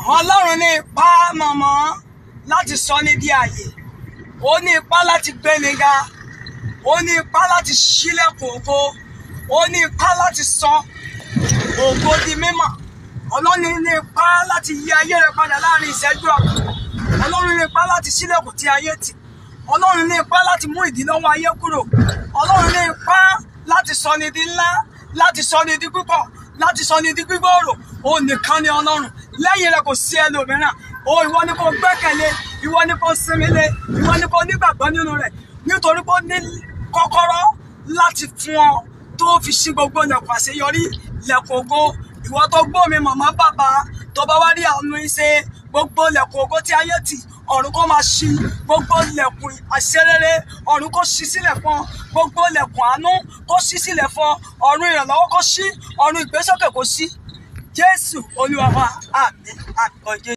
ọlọ́run ní ipá mọ̀mọ́ láti sọ ní di àyè ó ní ipá láti gbé ni ga ó ní ipá láti ṣílẹ̀kùn ògo ó ní ipá láti sọ ògo di mímọ̀ ọlọ́run ní ipá láti yí ayé rẹ padà láàrin ìṣẹ́jú ọ̀kan ọlọ́run ní ipá láti ṣílẹ̀kùn tí ayé tì ọlọ́run ní ipá láti mú ìdílọ́wọ́ ayé kúrò ọlọ́run ní ipá láti sọ ní di ńlá láti sọ ní di púpọ̀ láti sọ ní di gbígbòòrò ó nìkan ni ọlọ́run lẹ́yìn rẹ̀ kò sí ẹlòmíràn ó ìwọ ni kò gbẹ́kẹ̀lé ìwọ ni kò sinmi lé ìwọ ni kò nígbàgbọ́ nínú rẹ̀ nítorí pé ó ní kọ́kọ́rọ́ láti fún ọ tó fi ṣí gbogbo ilẹ̀kùn àṣeyọrí ilẹ̀kùn ògo ìwọ tó gbọ́ mi màmá bàbá tó bá wá rí àwọn iṣẹ́ gbogbo ilẹ̀kùn ògo tí ayé tì ọ̀run kó máa ṣí gbogbo ilẹ̀kùn àṣerere ọ̀run kó ṣí sílẹ̀ fún ọ gbogbo ilẹ̀kùn àánú kó ṣí sílẹ̀ fún ọ ọ̀run ìrànlọ́wọ́ kó ṣí ọ̀run ìgbésókè kó ṣí jésù olúwa wa àmín àmín.